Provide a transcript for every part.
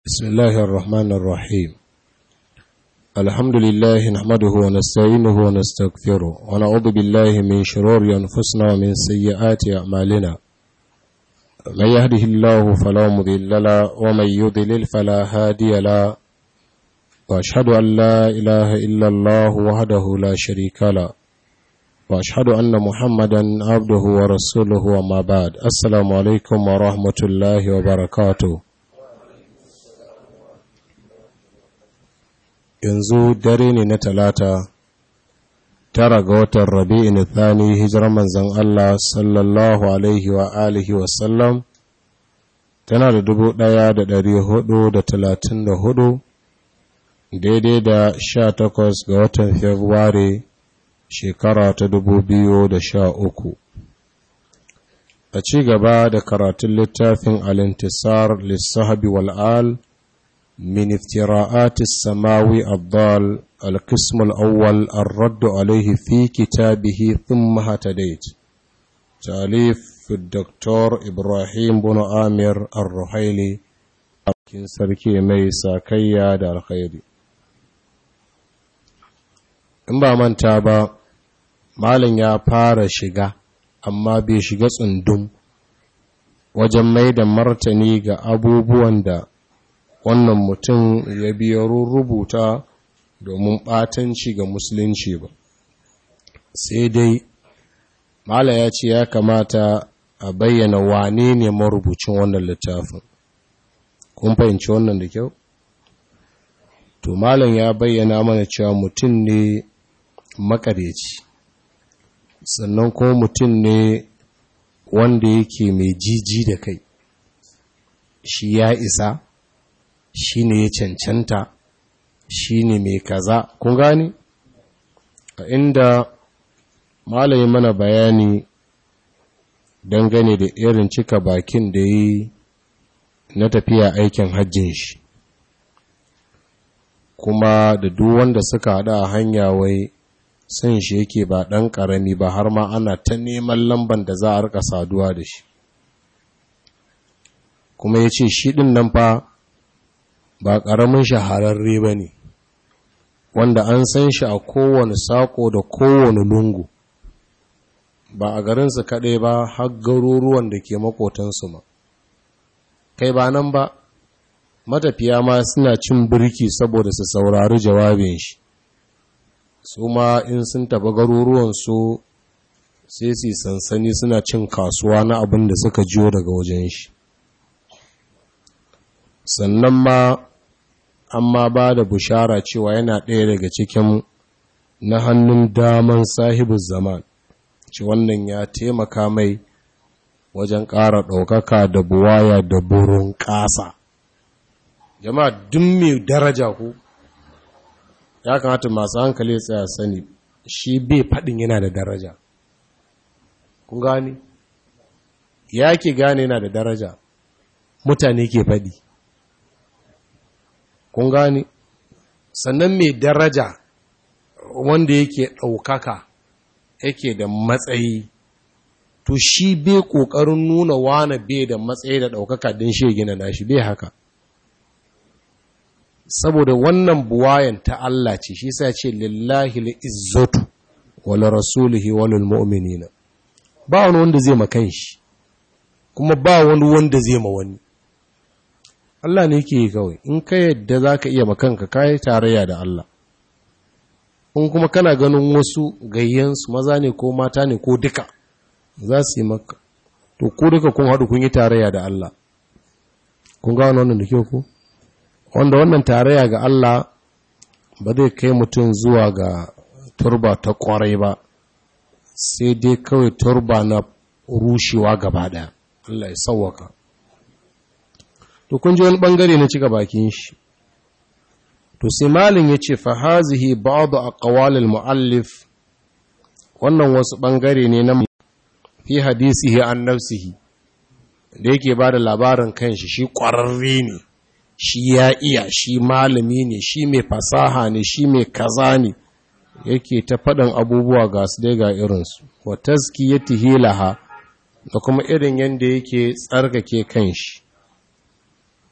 بسم الله الرحمن الرحيم الحمد لله نحمده ونستعينه ونستغفره ونعوذ بالله من شرور أنفسنا ومن سيئات أعمالنا من يهده الله فلا مضل له ومن يضلل فلا هادي له وأشهد أن لا إله إلا الله وحده لا شريك له وأشهد أن محمدا عبده ورسوله وما بعد السلام عليكم ورحمة الله وبركاته yanzu dare ne na talata tara ga watan rabi'in thani hijirar manzan Allah sallallahu alaihi wa alihi wasallam tana da dubu ɗaya da dari hudu da talatin da hudu daidai da sha takwas ga watan februari shekara ta dubu biyu da sha uku a ci gaba da karatun littafin alintisar lissahabi wal'al من افتراءات السماوي الضال القسم الأول الرد عليه في كتابه ثم هتديت تأليف الدكتور إبراهيم بن آمر الرحيلي kin sarki mai sakayya da alkhairi in ba manta ba malin ya fara shiga amma bai shiga tsundum wajen mai da martani ga abubuwan da wannan mutum ya biya rubuta domin ɓatanci ga musulunci ba sai dai mala ya ce ya kamata a bayyana wane ne marubucin wannan littafin kun fahimci wannan da kyau to malam ya bayyana mana cewa mutum ne makareci sannan kuma mutum ne wanda yake mai jiji da kai shi ya isa shi ne ya cancanta shi ne mai kaza kun gani a inda malayi mana bayani dangane da irin cika bakin da yi na tafiya aikin hajjin shi kuma da duk wanda suka haɗa a hanya wai sun shi yake ba ɗan ƙarami ba har ma ana ta neman lamban da za a rika saduwa da shi kuma ya ce shi ɗin nan fa ba ƙaramin shahararre ba ne wanda an san shi a kowane saƙo da kowane lungu ba a garinsu kaɗai ba har garuruwan da ke makotansu ma kai ba nan ba matafiya ma suna cin birki saboda su saurari jawabin shi su ma in sun taɓa garuruwansu sai su sansani suna cin kasuwa na abin da suka jiyo daga wajen shi sannan ma amma ba da bushara cewa yana ɗaya daga cikin na hannun daman sahibin zaman ci wannan ya taimaka mai wajen ƙara ɗaukaka da buwaya da burin ƙasa jama'a duk mai daraja ku ya kamata masu hankali tsaya sani shi bai faɗin yana da daraja kun gani ya ke gane yana da daraja mutane ke faɗi kun gani sannan mai daraja wanda yake ɗaukaka yake da matsayi to shi bai ƙoƙarin nuna wane bai da matsayi da ɗaukaka don shi gina nashi bai haka saboda wannan buwayan ta Allah ce shi sa ce lillahi izzatu wal rasulihi wal mu'minina ba wani wanda zai makan shi kuma ba wani wanda zai ma wani Allah ne ke yi kawai in ka yadda za ka iya makanka kayi tarayya da Allah in kuma kana ganin wasu gayyansu maza ne ko mata ne ko duka za su yi maka to ko duka kun haɗu kun yi tarayya da Allah kun ga wannan da kyau ku wanda wannan tarayya ga Allah ba zai kai mutum zuwa ga turba ta kwarai ba sai dai kawai turba na rushewa gaba ɗaya Allah ya sauwaka to kun ji wani bangare na cika bakin shi to sai malin ya ce fa hazihi ba'd aqwal al muallif wannan wasu bangare ne na fi hadisihi an nafsihi da yake bada labarin kanshi shi kwararre ne shi ya iya shi malami ne shi mai fasaha ne shi mai kaza ne yake ta faɗin abubuwa ga su dai ga irinsu wa tazkiyatihi laha da kuma irin yanda yake tsarkake kanshi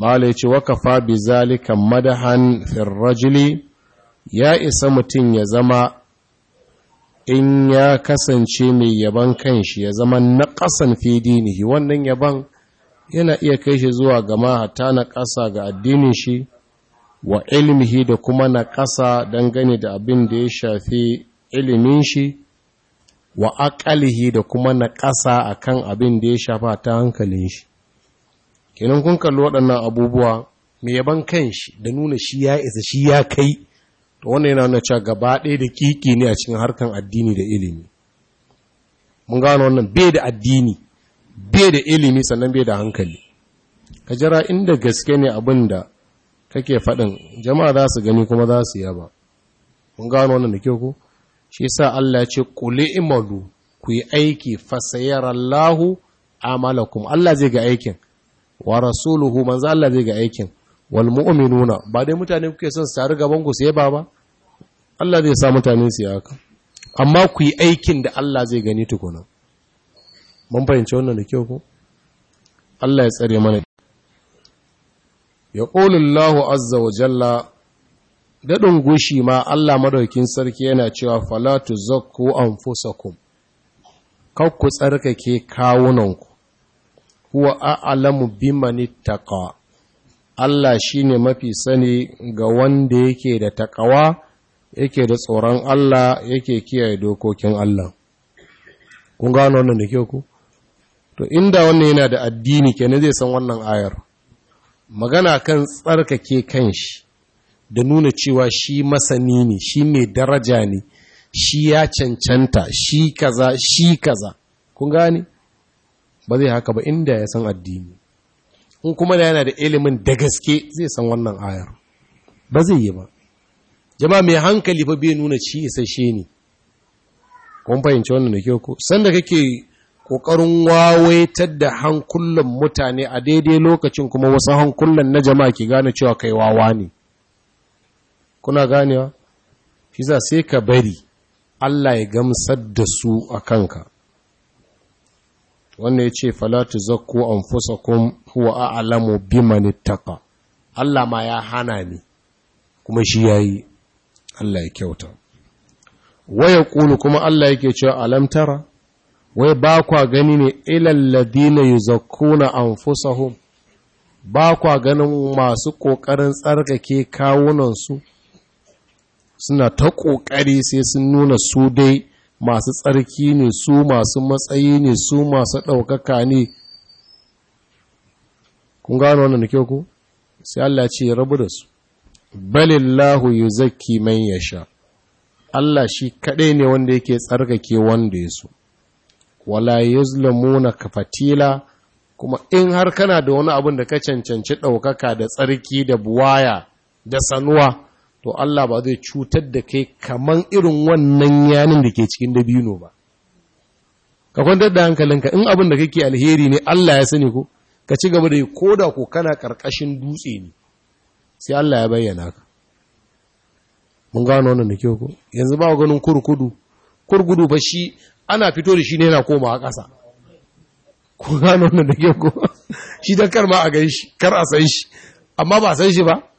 mala ya ce wakafa bi zalika madahan firrajili ya isa mutum ya zama in ya kasance mai yaban kanshi ya zama na ƙasan fi dinihi wannan yaban yana iya kai shi zuwa gama hata na ƙasa ga addinin shi wa ilmihi da kuma na ƙasa dangane da abin da ya shafi ilimin shi wa aƙalihi da kuma na ƙasa a kan abin da ya shafa ta hankalin shi kenan kun kalli waɗannan abubuwa mai yaban kanshi da nuna shi ya isa shi ya kai to wannan yana nuna cewa gaba ɗaya da kiki ne a cikin harkan addini da ilimi mun gano wannan bai da addini bai da ilimi sannan bai da hankali ka jira inda gaske ne abin da kake faɗin jama'a za su gani kuma za su yaba mun gano wannan da kyau ko shi sa Allah ya ce quli imalu ku yi aiki fasayarallahu amalakum Allah zai ga aikin wa rasuluhu manzo Allah zai ga aikin wal mu'minuna ba dai mutane kuke son su taru gaban ku su yaba ba Allah zai sa mutane su haka amma ku yi aikin da Allah zai gani tukuna mun fahimci wannan da kyau ko Allah ya tsare mana ya ƙolullahu azza wa jalla daɗin gushi ma Allah madaukin sarki yana cewa falatu zakku anfusakum kakku tsarkake kawunanku huwa a'lamu biman ittaqa Allah shine mafi sani ga wanda yake da takawa yake da tsoron Allah yake kiyaye dokokin Allah kun gano wannan da kyau ku to inda wannan yana da addini kenan zai san wannan ayar magana kan tsarkake kanshi da nuna cewa shi masani ne shi mai daraja ne shi ya cancanta shi kaza shi kaza kun gane ba zai haka ba inda ya san addini in kuma da yana da ilimin da gaske zai san wannan ayar ba zai yi ba jama'a mai hankali fa bai nuna ci isasshe ne kun fahimci wannan da kyau ko sanda kake kokarin wawaitar da hankulan mutane a daidai lokacin kuma wasu hankulan na jama'a ke gane cewa kai wawa ne kuna ganewa shi za sai ka bari Allah ya gamsar da su a kanka wannan ya ce falatu zakku anfusakum huwa a'lamu biman ittaqa Allah ma ya hana ni kuma shi yayi Allah ya kyauta waya kulu kuma Allah yake cewa alam tara wai ba kwa gani ne ilal ladina yuzakkuna anfusahum ba kwa ganin masu kokarin tsarkake kawunan su suna ta kokari sai sun nuna su dai masu tsarki ne su masu matsayi ne su masu ɗaukaka ne kun gano wannan da kyau ku sai Allah ce ya rabu da su balillahu yuzakki man yasha Allah shi kaɗai ne wanda yake tsarkake wanda ya so wala yuzlamuna kafatila kuma in har kana da wani abin da ka cancanci ɗaukaka da tsarki da buwaya da sanuwa to Allah ba zai cutar da kai kaman irin wannan yanin da ke cikin dabino ba ka kwantar da hankalinka in abin da kake alheri ne Allah ya sani ko ka ci gaba da yi koda ko kana karkashin dutse ne sai Allah ya bayyana ka mun gano wannan da kyau ko yanzu ba ganin kurkudu kurkudu ba shi ana fito da shi ne yana komawa ƙasa ku gano wannan da kyau ko shi dan kar ma a gan shi kar a san shi amma ba san shi ba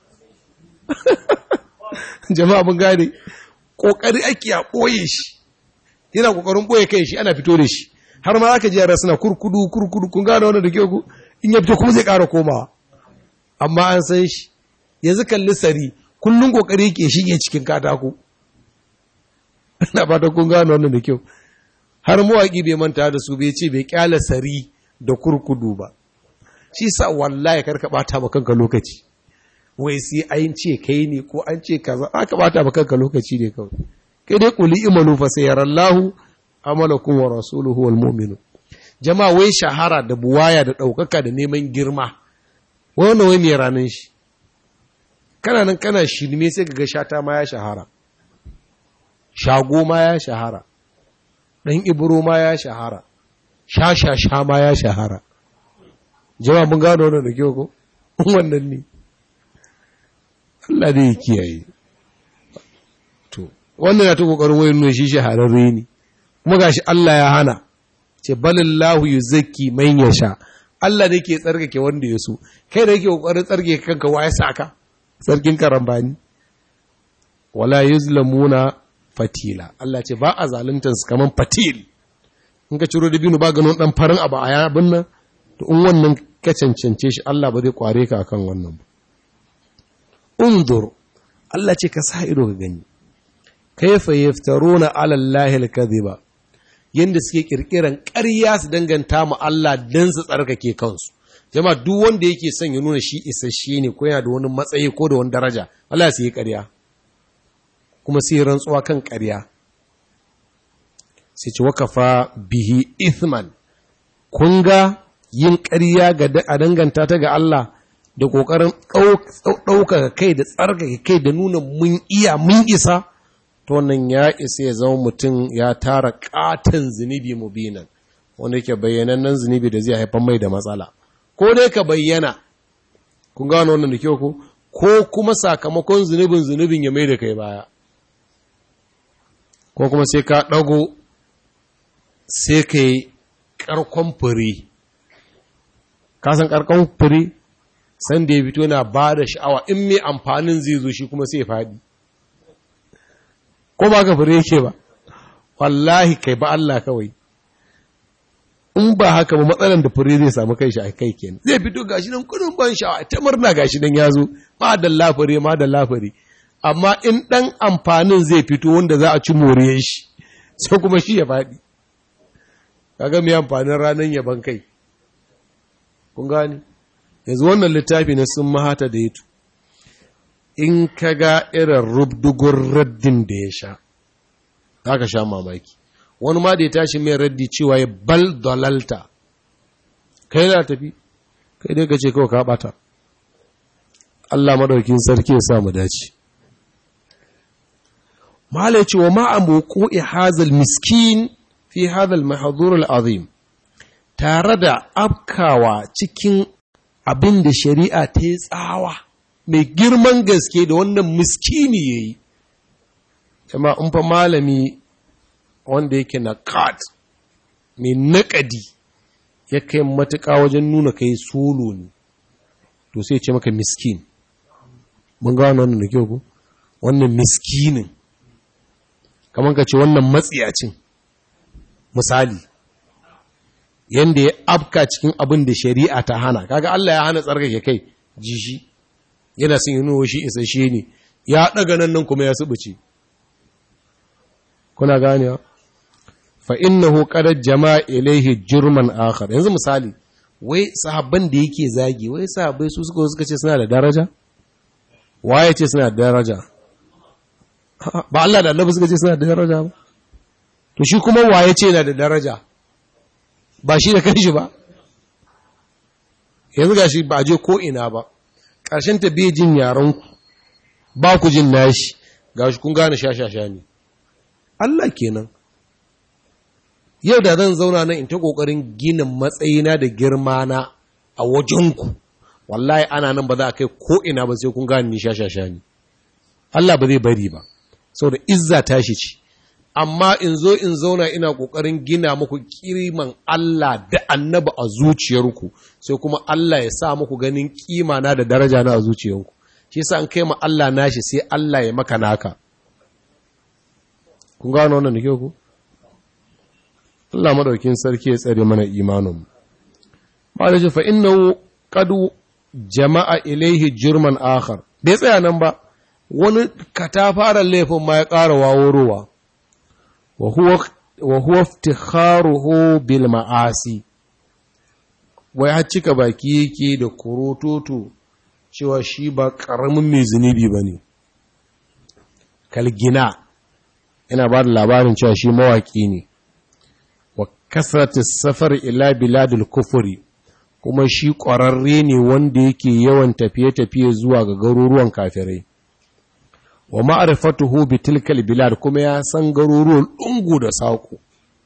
jama'a mun gane kokari ake a boye shi yana kokarin boye kai shi ana fito da shi har ma aka ji yara suna kurkudu kurkudu kun gane wannan da kyau ko in ya fito kuma zai ƙara komawa amma an san shi yanzu kalli sari kullum kokari yake shige cikin katako ina ba ta kun gano wannan da kyau har mawaƙi bai manta da su bai ce bai kyala sari da kurkudu ba shi sa wallahi karka bata ma kanka lokaci wai sai an ce kai ne ko an ce kaza aka bata ma kanka lokaci ne kawai kai dai kuli imanu fa sayarallahu amalakum wa rasuluhu wal mu'minun jama'a wai shahara da buwaya da ɗaukaka da neman girma wannan wai mai ranar shi kana nan kana shirme sai ga shata ma ya shahara shago ma ya shahara ɗan ibro ma ya shahara sha-sha-sha ma ya shahara jama'a mun gano wannan da kyau ko wannan ne Allah dai kiyaye to wannan ya ta kokarin wayin nuna shi shahararre ne kuma gashi Allah ya hana ce balillahu yuzakki man yasha Allah ne ke tsarkake wanda ya so kai da yake kokarin tsarkake kanka wa ya saka sarkin karambani wala yuzlamuna fatila Allah ce ba a zaluntar su kaman fatil in ka ciro dabino ba ganin dan farin abu a yabin nan to in wannan ka cancance shi Allah ba zai kware ka akan wannan ba unzur Allah ce ka sa ido ka gani kaifa yaftaruna ala Allah al-kadhiba yanda suke kirkiran ƙarya su danganta mu Allah dan su tsarkake kansu jama'a duk wanda yake son ya nuna shi isasshe ne ko yana da wani matsayi ko da wani daraja Allah sai ya ƙarya kuma sai rantsuwa kan ƙarya sai ce wakafa bihi ithman kun ga yin ƙarya ga a danganta ta ga Allah da ƙoƙarin ɗaukaka kai da tsarkake kai da nuna mun iya mun isa to wannan ya isa ya zama mutum ya tara ƙaton zunubi mubinan wanda yake bayyanannen zunubi da zai haifar mai da matsala ko dai ka bayyana kun gano wannan da kyau ko ko kuma sakamakon zunubin zunubin ya mai da kai baya ko kuma sai ka ɗago sai ka yi ƙarkon fure kasan ƙarkon fure sanda ya fito na ba da sha'awa in mai amfanin zai zo shi kuma sai faɗi ko ba ka fure yake ba wallahi kai ba Allah kawai in ba haka ba matsalan da fure zai samu kai shi a kai kenan zai fito gashi nan kudin ban sha'awa ta murna gashi nan ya zo ma da lafare ma da lafare amma in ɗan amfanin zai fito wanda za a ci moriyar shi sai kuma shi ya faɗi kaga mai amfanin ranar yaban kai kun gani yanzu wannan littafi na sun mahata da yato in ka ga irin rubdugun raddin da ya sha za ka sha mamaki wani ma da ya tashi mai raddi cewa ya bal dalalta kai na tafi kai dai ka ce kawai ka bata Allah madaukin sarki ya sa mu dace malai ce wa ma'amu ko hazal miskin fi hazal mahazur al'azim tare da afkawa cikin abin da shari'a ta yi tsawa mai girman gaske da wannan miskini ya yi jama in fa malami wanda yake na kat mai naƙadi ya kai matuƙa wajen nuna kai solo ne to sai ce maka miskin mun gano wannan da kyau ku wannan miskinin kamar ka ce wannan matsiyacin misali yanda ya afka cikin abin da shari'a ta hana kaga Allah ya hana tsarkake kai jishi yana son yi nuwa shi isasshe ne ya daga nan nan kuma ya subuce kuna ganewa fa innahu qad jama'a ilayhi jurman akhar yanzu misali wai sahabban da yake zagi wai sahabbai su suka suka ce suna da daraja waye ce suna da daraja ba Allah da Annabi suka ce suna da daraja ba to shi kuma waye ce yana da daraja ba shi da kanshi ba yanzu gashi ba je ko ina ba ƙarshen ta bai jin yaran ku ba ku jin nashi gashi kun gane shashasha ne Allah kenan yau da zan zauna nan in ta kokarin ginin matsayina da girma na a wajenku wallahi ana nan ba za a kai ko ina ba sai kun gane ni shashasha ne Allah ba zai bari ba saboda izza tashi ce amma in zo in zauna ina ƙoƙarin gina muku ƙiriman Allah da annaba a zuciyarku sai kuma Allah ya sa muku ganin ƙima na da daraja na a zuciyarku shi yasa an kai ma Allah nashi sai Allah ya maka naka kun gano wannan da ke ku Allah madaukin sarki ya tsare mana imanin ba da fa innahu qad jama'a ilaihi jurman akhar bai tsaya nan ba wani katafaren laifin ma ya ƙara waworowa wa huwa iftikharuhu bil ma'asi wai har cika baki yake da kurototo cewa shi ba karamin mai zunubi bane kalgina yana ba da labarin cewa shi mawaki ne wa kasratis safar ila biladil kufuri kuma shi ƙwararre ne wanda yake yawan tafiye-tafiye zuwa ga garuruwan kafirai wa ma'rifatuhu bi tilkal bilad kuma ya san garuruwan lungu da saƙo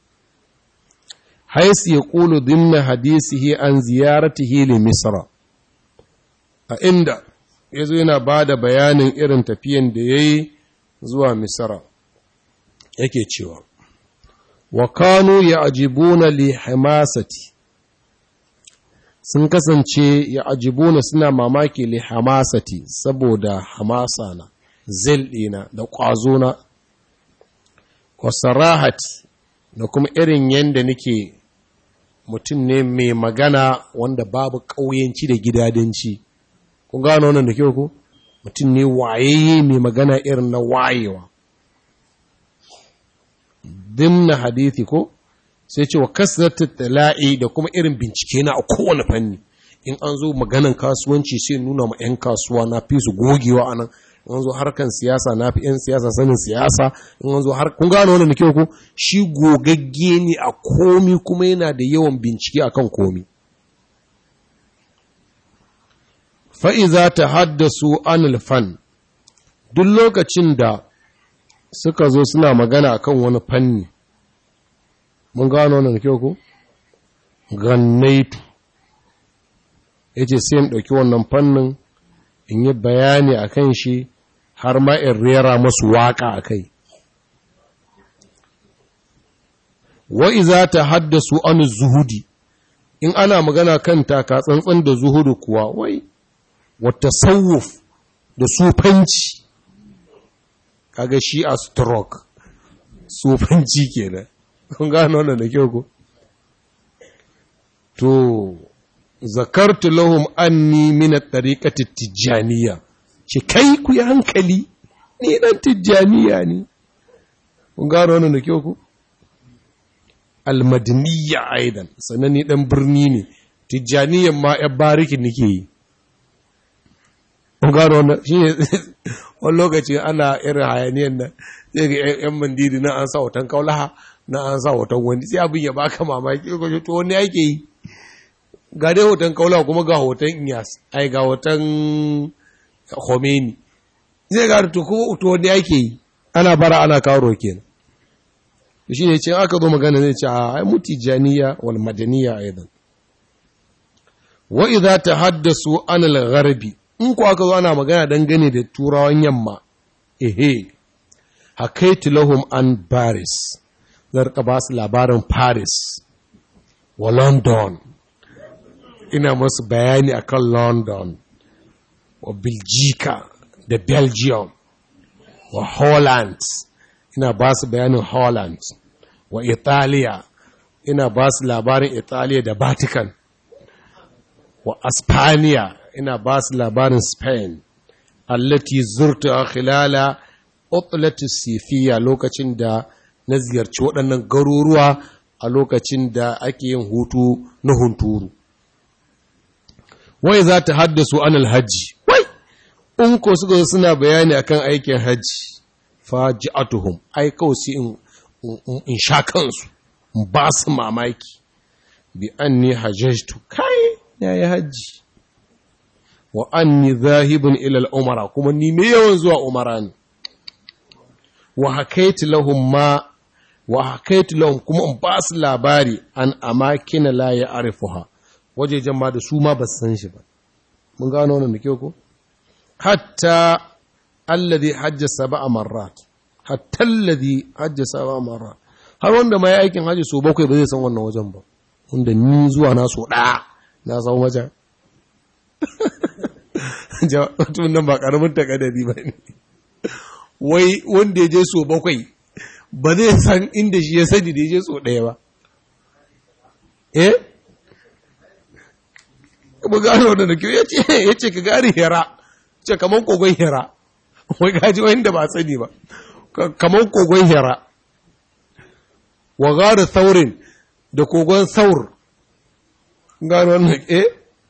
hais ya ƙulu dinna hadisihi an ziyaratihi li misra a inda ya zo yana ba da bayanin irin tafiyan da ya yi zuwa misra yake cewa wa kanu ya ajibuna li hamasati sun kasance ya ajibuna suna mamaki li hamasati saboda hamasa na zil ɗina da ƙwazona wa sarahati da kuma irin yadda nake mutum ne mai magana wanda babu ƙauyenci da gidadanci kun gano wannan da kyau ko mutum ne wayayye mai magana irin na wayewa dimna hadithi ko sai ce wa kasratu tala'i da kuma irin bincike na a kowane fanni in an zo maganan kasuwanci sai nuna ma 'yan kasuwa na fi su gogewa anan in an zo harkan siyasa na fi 'yan siyasa sanin siyasa in an zo har kun gano wannan kyau ko shi gogagge ne a komi kuma yana da yawan bincike akan komi fa'iza ta haddasu anil fan duk lokacin da suka zo suna magana akan wani fanni mun gano wannan kyau ko gannaitu yace sai in ɗauki wannan fannin in yi bayani akan shi har ma in rera masu waka akai wa iza ta haddasu an zuhudi in ana magana kan taka tsantsan da zuhudu kuwa wai wata sauwuf da sufanci kaga shi a stroke sufanci kenan kun gano wannan da kyau ko to zakartu lahum anni min at-tariqati tijaniya ce kai ku yi hankali ni dan tijaniya ne kun gano wannan da kyau ko al-madaniyya aidan sannan ni dan birni ne tijaniyan ma ya bariki nake yi kun gano wannan shi ne wani lokaci ana irin hayaniyan nan sai ga yan mandiri na an sa hoton kaulaha na an sa hoton wani sai abin ya baka mamaki ko to wani ake yi ga dai hoton kaulaha kuma ga hoton Inyas ai ga hoton Khomeini zai ga to ko to wani ake yi ana bara ana kawo kenan shi ne ce aka zo magana zai ce a ai mutijaniya wal madaniya aidan wa idza tahaddasu anil gharbi in ku aka zo ana magana dangane da turawan yamma ehe hakaitu lahum an paris zarka ba su labarin paris wa london ina masu bayani akan london wa biljika da belgium wa holland ina ba su bayanin holland wa italiya ina ba su labarin italiya da vatican wa aspania ina ba su labarin Spain, allati zurta khilala utlatu sifiya lokacin da na ziyarci waɗannan garuruwa a lokacin da ake yin hutu na hunturu. Wai za ta haddasu an alhaji, wai, in ko suka suna bayani akan aikin hajji, faji'atuhum, ai kawai sai in sha kansu, in ba su mamaki, bi an ni hajjajtu, kai, ya yi hajji. wa anni zahibun ila al-umara kuma ni me yawan zuwa umara ne wa hakaitu lahum ma wa hakaitu lahum kuma in ba su labari an amakina la ya'rifuha wajejen ma da su ma ba su san shi ba mun gano wannan da kyau ko hatta alladhi hajja sab'a marrat hatta alladhi hajja sab'a marrat har wanda ma ya aikin haji so bakwai ba zai san wannan wajen ba wanda ni zuwa na so ɗaya na san wajen mutumin nan ba ƙaramin takadari ba ne wai wanda ya je so bakwai ba zai san inda shi ya sani da ya je so ɗaya ba eh kuma gano da kyau ya ce ka gari hera ce kamar kogon hera wai gaji wanda ba sani ba kamar kogon hera wa gari saurin da kogon saur gano wannan eh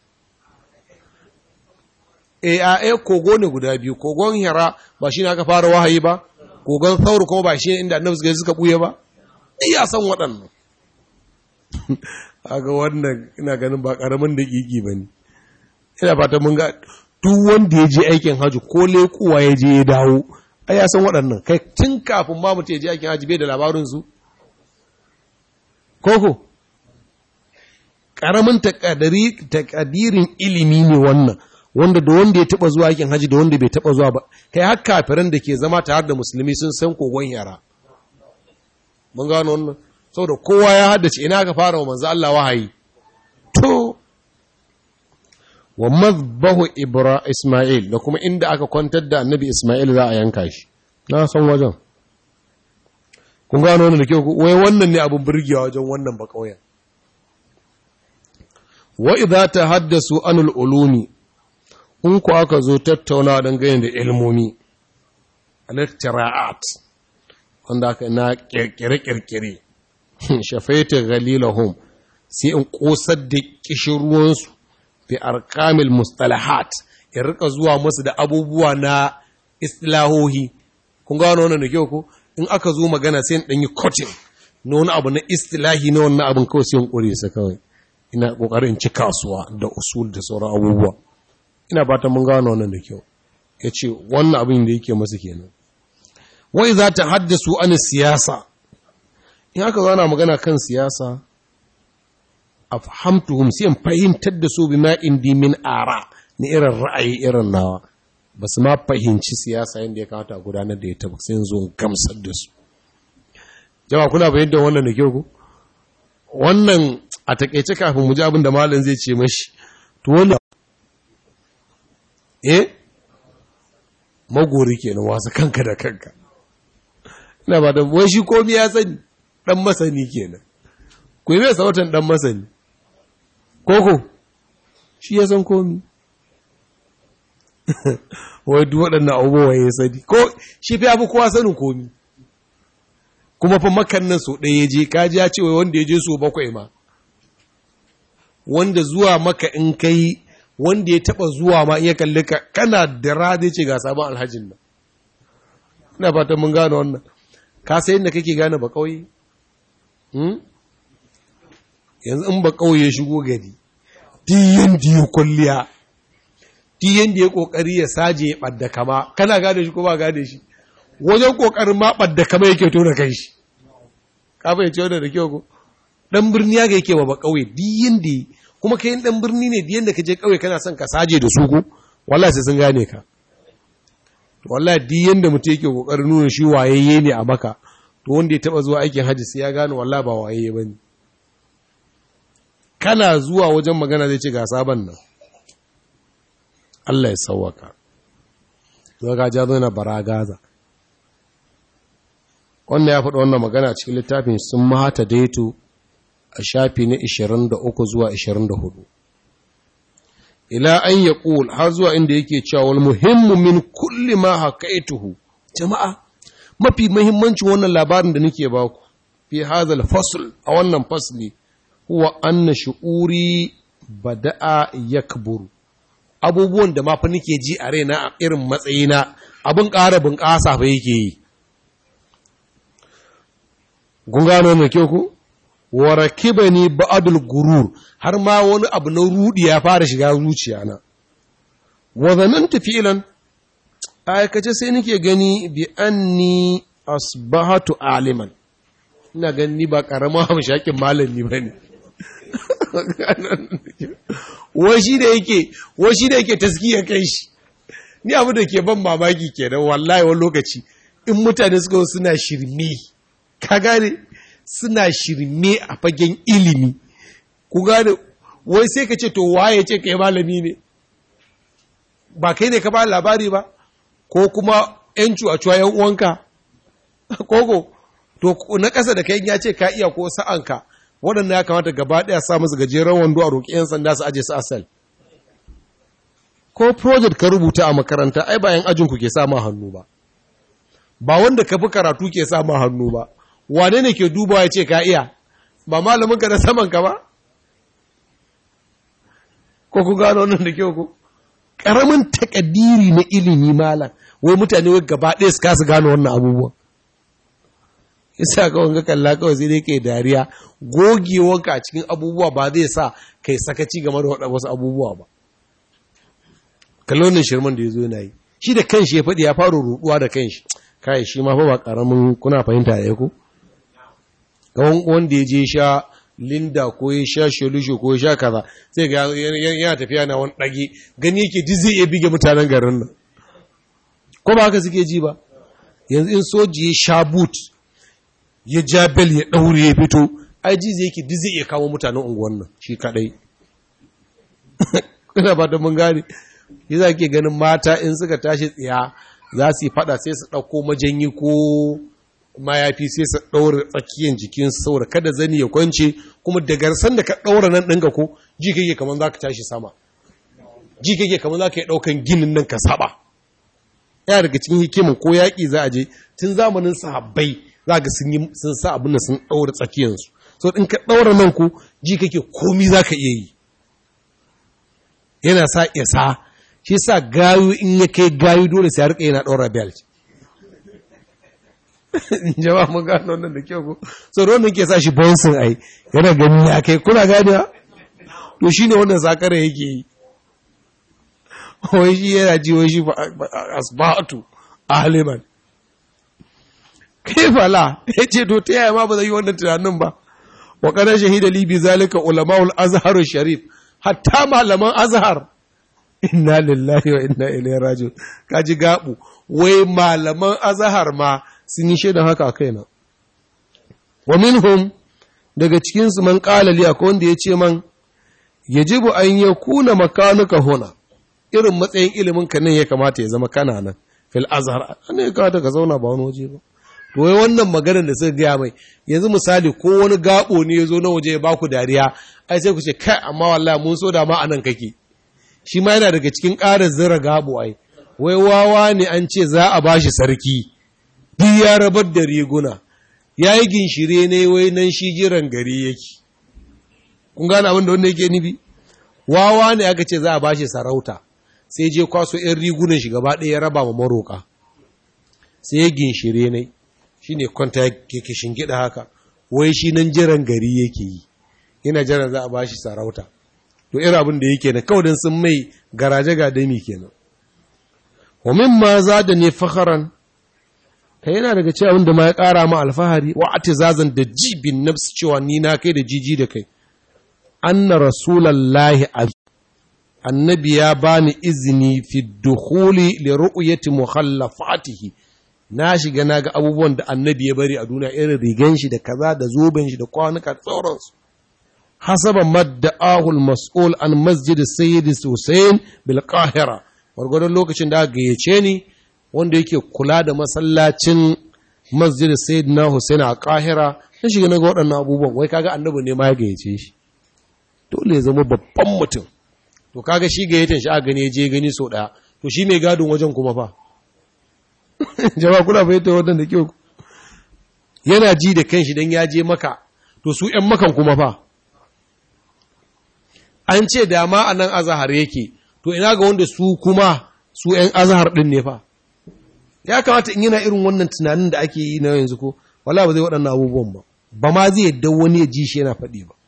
e a e kogo ne guda biyu kogon hira ba shi ne aka fara wahayi ba kogon sauru kuma ba shi inda annabi suka suka buye ba iya san waɗannan aga wannan ina ganin ba karamin da kiki bane ina fata mun ga duk wanda ya je aikin haji ko lekuwa ya je ya dawo ai ya san waɗannan kai tun kafin ma mutum ya je aikin haji bai da labarin su koko karamin takadirin ilimi ne wannan wanda da wanda ya taba zuwa aikin haji da wanda bai taba zuwa ba kai har kafiran da ke zama tare da musulmi sun san kogon yara mun gano wannan saboda kowa ya haddace ina ka fara wa manzo Allah wahayi to wa mazbahu ibra isma'il da kuma inda aka kwantar da annabi isma'il za a yanka shi na san wajen kun gano wannan da ke wai wannan ne abin burgewa wajen wannan bakauyen wa idza tahaddasu anul ulumi in ku aka zo tattauna dangane da ilmomi al-tira'at wanda aka na kirkire-kirkire shafaita galilahum sai in kosar da kishirwansu bi arkamil mustalahat in rika zuwa musu da abubuwa na istilahohi kun gano wannan da kyau ko in aka zo magana sai in dan yi cutting na wani abu na istilahi na wannan abin kawai sai in kure sa kawai ina kokarin ci kasuwa da usul da sauran abubuwa ina fatan mun gano wannan da kyau yace wannan abin da yake masa kenan wai za ta haddasu an siyasa in aka zo ana magana kan siyasa afhamtuhum sai in fahimtar da su bima indi min ara ni irin ra'ayi irin nawa ba su ma fahimci siyasa yadda ya kamata a gudanar da ita ba sai zo gamsar da su jama kuna fahimtar wannan da kyau ku wannan a takaice kafin mu ji abin da malam zai ce mashi to wannan eh magori kenan wasu kanka da kanka ina ba da wai shi komai ya sani dan masani kenan ku yi mai sautan dan masani koko shi ya san komi wai duk waɗannan abubuwa ya sani ko shi fi abu kowa sanin komi kuma fa makan nan so ɗaya ya je kaji ya ce wai wanda ya je so bakwai ma wanda zuwa maka in kai wanda ya taɓa zuwa ma iya kalli ka kana da rade ce ga sabon alhajin nan ina fatan mun gane wannan ka sai inda kake gane ba ƙauye yanzu in ba ƙauye shigo gari diyan diya kwalliya diyan da ya ƙoƙari ya saje ya ɓadda kama kana gane shi ko ba gane shi wajen ƙoƙarin ma ɓadda kama yake tona kai shi kafa ya ce wanda da kyau ko ɗan birni ya ga yake ba ba ƙauye diyan da kuma kai ɗan birni ne diyan da ka je ƙauye kana son ka saje da su ko wallahi sai sun gane ka wallahi diyan da mutum yake ƙoƙarin nuna shi wayayye ne a maka to wanda ya taɓa zuwa aikin hajji sai ya gane wallahi ba wayayye ba ne kana zuwa wajen magana zai ce ga sabon nan Allah ya sauwaka zuwa ga ja zai na baragaza wannan ya faɗa wannan magana cikin littafin sun mahata daito a shafi na 23 zuwa 24 ila an ya ƙul har zuwa inda yake cewa wal muhimmu min kulli ma haƙaituhu jama'a mafi muhimmancin wannan labarin da nake baku fi hazal fasl a wannan fasli huwa anna shu'uri bada'a yakburu abubuwan da ma fa nake ji a raina a irin matsayina abin ƙara bunƙasa fa yake yi kun gano mai kyau ku wa rakibani ba'dul gurur har ma wani abu na rudi ya fara shiga zuciya na wa zananta fi'lan aikace sai nake gani bi anni asbahatu aliman ina gani ba karama hamshakin malami bane washi da yake washi da yake taskiya kai shi ni abu da ke ban mamaki kenan wallahi wani lokaci in mutane suka suna shirme ka gane suna shirme a fagen ilimi ku gane wai sai ka ce to waye ce kai malami ne ba kai ne ka ba labari ba ko kuma yancu a cuwa yan uwanka koko to na ƙasa da kai ya ce ka iya ko sa'anka waɗanda ya kamata gaba ɗaya sa musu gajeren wando a roƙi 'yan sanda su aje su asal ko project ka rubuta a makaranta ai bayan ajinku ke sa ma hannu ba ba wanda ka fi karatu ke sa ma hannu ba wane ne ke dubawa ya ce ka iya ba malamin ka na saman ka ba ko ku gano wannan da kyau ko ƙaramin takaddiri na ilimi malam wai mutane wai gaba ɗaya su kasa gano wannan abubuwan isa kawai ga kalla kawai sai dai kai dariya gogewanka a cikin abubuwa ba zai sa kai sakaci game da wasu abubuwa ba kallon shirman da ya zo yana yi shi da kanshi ya faɗi ya fara ruɗuwa da kanshi kai shi ma fa ba ƙaramin kuna fahimta da ku kawon wanda ya je sha linda ko ya sha shelushe ko ya sha kaza sai ga yana tafiya na wani ɗage gani yake duk zai iya bige mutanen garin nan ko ba haka suke ji ba yanzu in soji ya sha boot ya ja bel ya ɗaure ya fito aji zai yake duk zai iya kawo mutanen unguwan nan shi kaɗai ina ba da mun gane yi za ke ganin mata in suka tashi tsiya za su yi fada sai su ɗauko majanyi ko mayafi sai su ɗaura tsakiyar jikin saboda kada zani ya kwance kuma da garsan da ka ɗaura nan ɗinka ko ji kake kamar za ka tashi sama ji kake kamar za ka yi ɗaukan ginin nan ka saba yana daga cikin hikimin ko yaƙi za a je tun zamanin sahabbai za ga sun yi sun sa abin da sun ɗaura tsakiyarsu so in ka ɗaura nan ko ji kake komi za ka iya yi yana sa isa shi sa gayu in ya kai gayu dole sai ya rika yana ɗaura belt jama'a mun gano wannan da kyau ko so da wannan ke sa shi bouncing ai yana gani ya kai kuna gani to shine wannan sakare yake yi wai shi yana ji wai shi asbatu aliman kai fala yace to ta yaya ma ba zai yi wannan tunanin ba wa kana shahida li bi zalika ulamaul azhar sharif hatta malaman azhar inna lillahi wa inna ilaihi raji'un kaji gabu wai malaman azhar ma sun yi shaidan haka a kaina wa minhum daga cikin su man qala li akwai wanda yace man yajibu an yakuna makanuka huna irin matsayin ilimin ka nan ya kamata ya zama kana nan fil azhar ne ya kamata ka zauna ba wani waje ba to wai wannan maganar da suka gaya mai yanzu misali ko wani gabo ne ya zo na waje ya baku dariya ai sai ku ce kai amma wallahi mun so da ma anan kake shi ma yana daga cikin ƙarin zira gabo ai wai wawa ne an ce za a bashi sarki duk ya rabar da riguna ya yi ginshire ne wai nan shi jiran gari yake kun gane abin da wanda yake nufi wawa ne aka ce za a bashi sarauta sai je kwaso 'yan rigunan shi gaba ɗaya ya raba ma maroka sai ya ginshire ne shi ne kwanta yake shingida haka wai shi nan jiran gari yake yi yana jiran za a bashi sarauta to irin abin da yake na kawai sun mai garaje ga dami kenan wa mimma zada ne fakharan kai yana daga cewa abin da ma ya kara ma alfahari wa atizazan da jibin nafs cewa ni na kai da jiji da kai anna rasulallahi annabi ya bani izini fi dukhuli li ru'yati mukhallafatihi na shiga na ga abubuwan da annabi ya bari a duniya irin rigan shi da kaza da zoben shi da kwanuka da sauransu hasaba madda'ahu al-mas'ul an masjid sayyid Hussein bil Qahira gwargwadon lokacin da aka gayyace ni wanda yake kula da masallacin masjid sayyidina Hussein a Qahira na shiga na ga waɗannan abubuwan wai kaga annabi ne ma ya gayyace shi dole ya zama babban mutum to kaga shi gayyatan shi a gane je gani so daya to shi mai gadon wajen kuma fa jama'a kuna fahimta wannan da kyau yana ji da kanshi dan ya je maka to su ƴan makan kuma fa an ce da ma a nan azahar yake to ina ga wanda su kuma su ƴan azahar din ne fa ya kamata in yana irin wannan tunanin da ake yi na yanzu ko wala ba zai waɗannan abubuwan ba ba ma zai yadda wani ya ji shi yana faɗi ba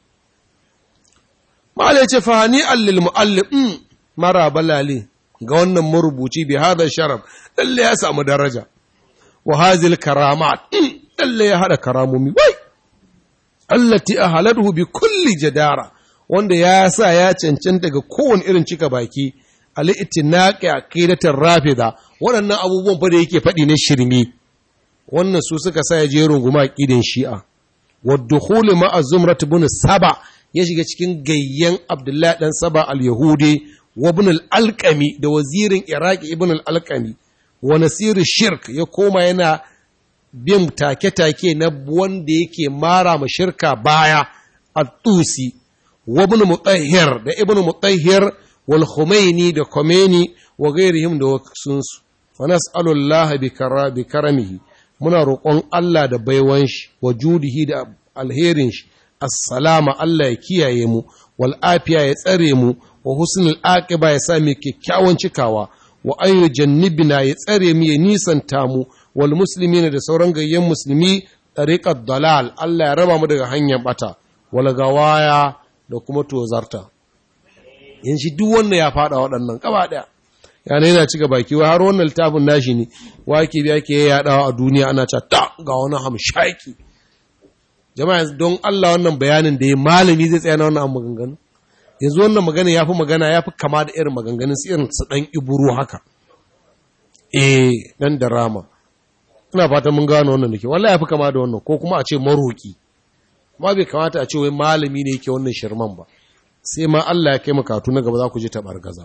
Malai ce fahani allil mu'allim mara balale ga wannan marubuci bi hada sharaf lalle ya samu daraja wa hazil karamat lalle ya hada karamomi wai allati ahaladhu bi kulli jadara wanda ya sa ya cancanta ga kowane irin cika baki al-ittinaqi aqidatir rafida waɗannan abubuwan fa da yake faɗi na shirme wannan su suka sa ya je runguma aqidin shi'a wa dukhul ma'a zumrat ibn saba ya shiga cikin gayyan Abdullahi ɗan Saba al-Yahudi wa ibn al-Alqami da wazirin Iraki ibn al-Alqami wa nasiru shirk ya koma yana bin take-take na wanda yake mara ma shirka baya at-Tusi wa ibn Mutahhir da ibn Mutahhir wal Khumaini da Khomeini wa gairihim da wasunsu fa nas'alu Allah bi karamihi muna roƙon Allah da baiwan shi wa judihi da alherin shi assalama Allah ya kiyaye mu wal afiya ya tsare mu wa husnul aqiba ya sa mu kyakkyawan cikawa wa an yujannibna ya tsare mu ya nisanta mu wal muslimin da sauran gayyan musulmi tariqat dalal Allah ya raba mu daga hanyar bata wal gawaya da kuma tozarta in shi duk wannan ya fada waɗannan gaba daya yana yana cika baki wa har wannan littafin nashi ne wake biya ke yaɗawa a duniya ana cewa ta ga wani hamshaki jama'a don Allah wannan bayanin da ya malami zai tsaya na wannan maganganu yanzu wannan magana ya fi magana ya fi kama da irin maganganun su irin su ɗan iburu haka eh ɗan da rama ina fatan mun gano wannan da ke wallahi ya fi kama da wannan ko kuma a ce maroki ma bai kamata a ce wai malami ne yake wannan shirman ba sai ma Allah ya kai makatu na gaba za ku ji taɓargaza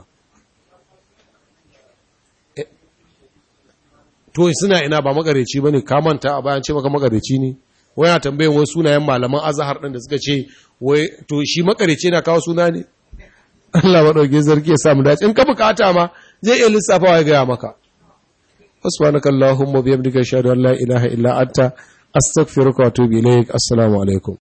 to suna ina ba magareci ba ne kamanta a bayan ce maka magareci ne wai na tambayin wai sunayen malaman azahar ɗin da suka ce wai to shi makareci na kawo suna ne Allah maɗauki zargi ya samu dace in ka bukata ma zai iya lissafa wa ya gaya maka subhanaka allahumma bihamdika ashhadu an la ilaha illa anta astaghfiruka wa atubu ilaik assalamu alaikum